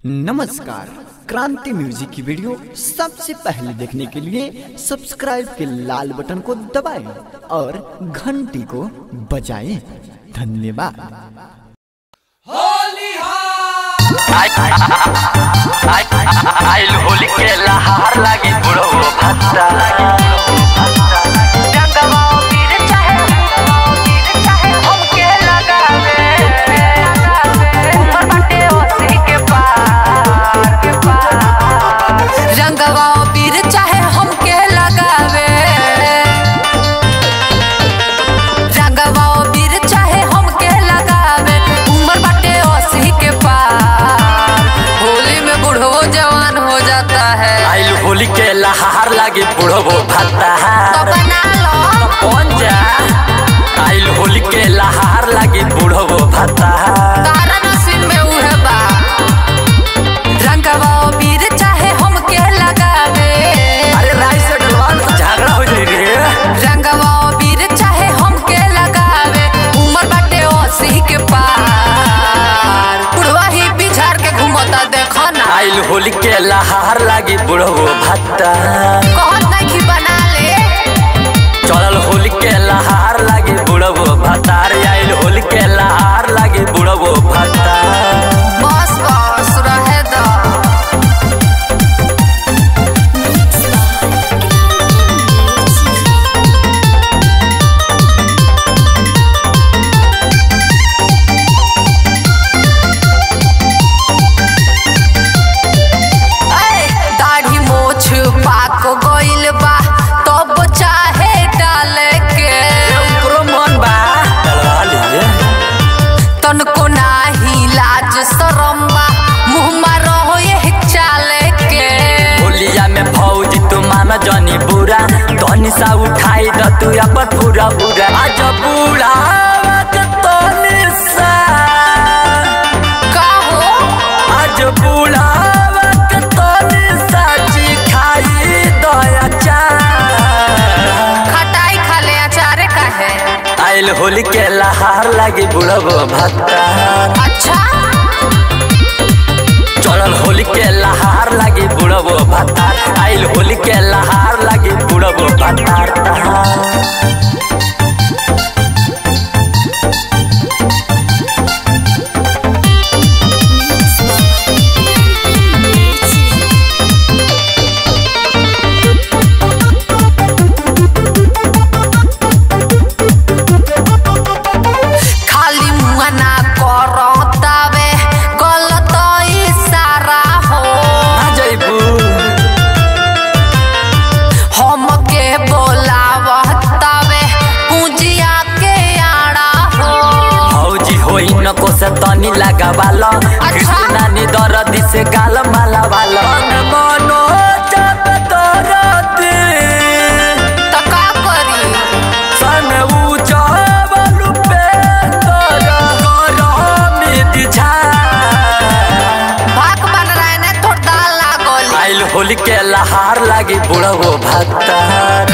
नमस्कार क्रांति म्यूजिक की वीडियो सबसे पहले देखने के लिए सब्सक्राइब के लाल बटन को दबाएं और घंटी को बजाएं धन्यवाद आइल होली के लहार लागी बुढ़ो भत्ता रंगवा पीर चाहे पीर चाहे हमके लगावे ऊपर बाटे ओसी के पार के पार रंगवा पीर चाहे हमके लगावे रंगवा पीर चाहे हमके लगावे उम्र बाटे ओसी के पार होली में बूढ़ो जवान हो जाता है आइल होली के लहार लागे बुढ़ो भत्ता तो बना लो कौन जा आइल होली के लहार लागे बुढ़ो भत्ता तारा नसीब में उहे बा रंगवा पीर चाहे हमके लगावे अरे राय से डलवान तो झगड़ा हो जाई रे रंगवा पीर चाहे हमके लगावे उम्र बाटे ओसी के पार बुढ़वा ही बिछार के घुमता देखो ना आइल होली के लहार लागे बुढ़ो भत्ता कहत नहीं कि बना ले चलल होली के लहार लागे बुढ़ो भत्ता रे आइल होली के लहार लागे बुढ़ो भत्ता बस बस रहे दो ऐ, दाढ़ी मोछ पाक गइल बा तब चाहे डाले के ओकरो मन बा डलवा ले तनको नाही लाज शरम बा मुँह मारो ये चाले के होलिया में भौजी तू मान जनी बुरा धनी सा उठाई द तू अपन पूरा पूरा आज बूढ़ा तनी सा का हो आज बूढ़ा तनी सा जी खाई दया चा खटाई खा ले अचारे का है आइल होली के लहार लागी बुढ़बो भत्ता अच्छा चलल होली के लहार लागी बुढ़बो भत्ता आइल होली के लहार लागी बुढ़बो भत्ता खाली मुँह ना करतावे गलत इशारा हो आ जइबू हमके बोलावतावे पूंजिया के आड़ा हो भौजी होई न को से तनी लगावाल कृष्णा नि दरदी से गाल माला वाल मनो जब दरदी तो का करी सन उजबल पे तर करमी दिछा भाग बन रहे ने तो दाल लागोली आइल होली के लहार लागी बुढ़ो भत्ता